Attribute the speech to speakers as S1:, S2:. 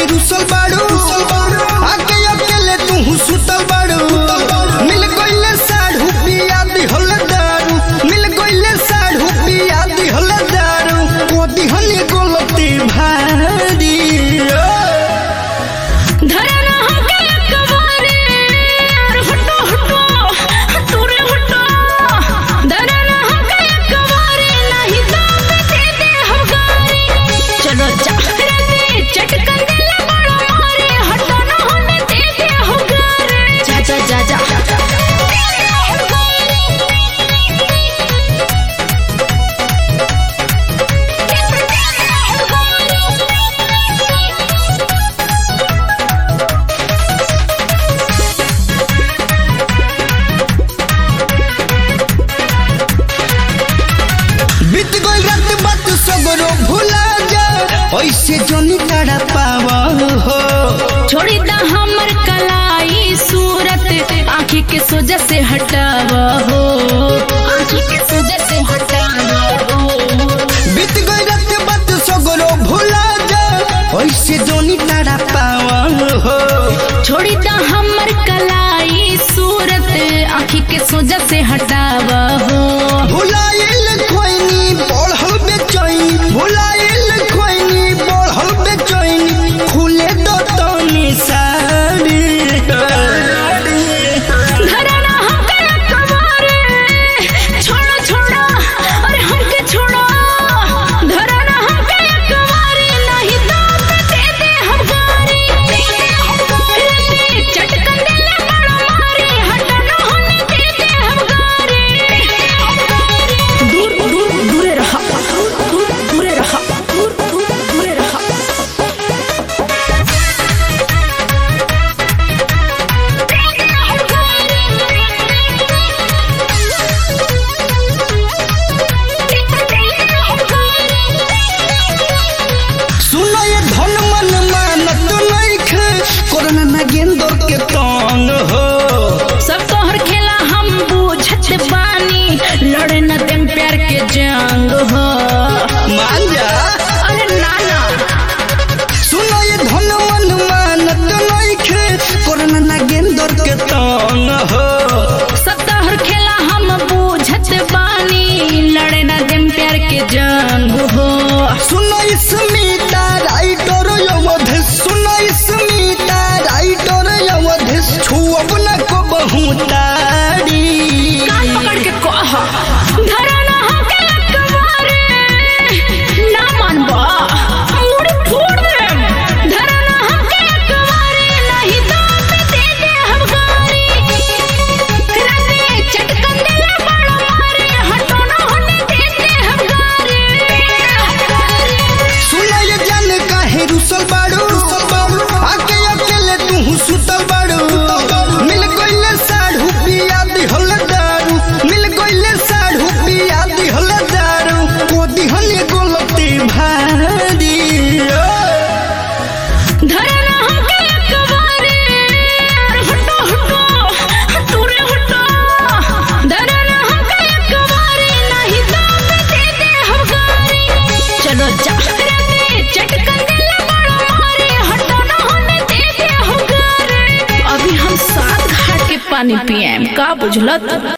S1: रुसल बाड़ू आके अकेले तू सुतल बाड़ू मिल गइले साढ़ू पिया दिहल दारू मिल गइले साढ़ू पिया दिहल दारू को दिहल गलती भारी
S2: धरना हमके अकबारे और हटो हटो तूरे हटो धरना हमके अकबारे नहीं दाम दे दे हम गारी चलो जा रे चटकन दिल बड़ो मारे हटो ना होने दे दे हम गारी जा जा जा जा
S1: बीत गइल रात बात सगरो भुला जा ऐसे जोनी तारा पावा हो
S2: छोड़ी दा हमर कलाई सूरत आँखी के सोजा से हटावा हो आँखी के सोजा से हटावा हो
S1: बीत गई रात बात सगरो भुला जा ऐसे जोनी तारा पावा हो
S2: छोड़ी दा हमर कलाई सूरत आँखी के सोजा से हटावा हो
S1: भुलाइल खोइनी बढ़ल बेचैनी भुलाइल खोइनी बढ़ल बेचैनी खुले दो तनी साड़ी
S2: धरना हमके अकबारे छोड़ो छोड़ो अरे हमके छोड़ो धरना हमके अकबारे नहीं दाम दे दे हम गारी रे चटकन दिल बड़ो मारे हटो ना होने दे दे हम गारी दूर दूर दूरे रहा दूर दूर दूरे रहा दूर दूर दूरे रहा
S1: सुनो ये धन मन मानत नइखे कोरोना ना गेंदर के तंग हो
S2: सब तोहर खेला हम बूझत बानी लड़े न देम प्यार के जंग हो
S1: मान जा
S2: अरे नाना
S1: सुनो ये धन मन मानत नइखे कोरोना ना गेंदर के तंग हो
S2: सब तोहर खेला हम बूझत बानी लड़े न देम प्यार के जंग हो
S1: सुनो स्मिता राइटर अवधि सुनो स्मिता राइटर अवधि छुअब न को बहुतारी
S2: कान पकड़ के कह धरना हमके अकबारे ना मानबा मुड़ी फोड़ देम धरना हमके अकबारे नहीं दाम दे दे हम गारी रंगे चटकन दिल बड़ो मारे हटो ना होने दे दे हम गारी
S1: सुनो ये जान काहे रुसल बाड़ू आके अकेले तू सुतल बाड़ू मिल गइले साढ़ू पिया दिहल दारू मिल गइले साढ़ू पिया दिहल दारू को दिहल गलती भारी
S2: धरना हमके अकबारे और हटो हटो तूरे हटो धरना हमके अकबारे नहीं दाम दे दे हम गारी चलो जा रे चटकन दिल बड़ो मारे हटो ना होने दे दे हम गारी अभी हम सात घाट के पानी पिएम का बुझलत